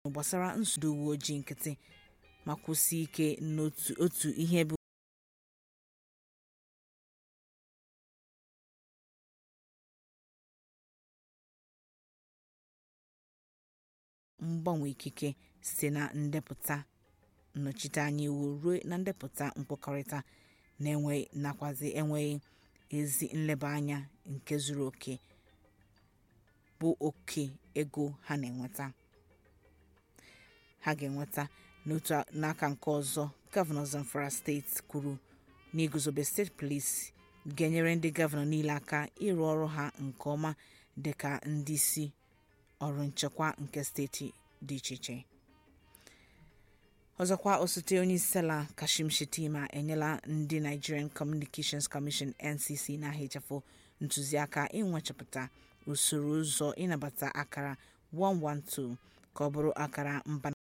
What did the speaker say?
gbasara nsogbu ndị uwe ojii nkịtị ma kwusie ike n'otu ihe bụ mgbanwe ikike site na ndepụta nnọchiteanya iwu ruo na ndepụta nkwekọrịta nakwazi enweghị ezi nlebanya nke zuru oke bụ oke ego ha ga-enweta n'aka nke ọzọ gọvanọ zamfara steeti kwuru na iguzobe steeti polisi ga-enyere ndị gọvanọ niile aka ịrụ ọrụ ha nke ọma dịka ndị isi ọrụ nchekwa nke steeti dị iche iche ọzọkwa osote onyeisiala kashim shettima enyela ndị nigerian communications commission ncc na-ehichapụ ntụziaka inwechapụta usoro ụzọ ịnabata akara 112 ka ọ bụrụ akara mba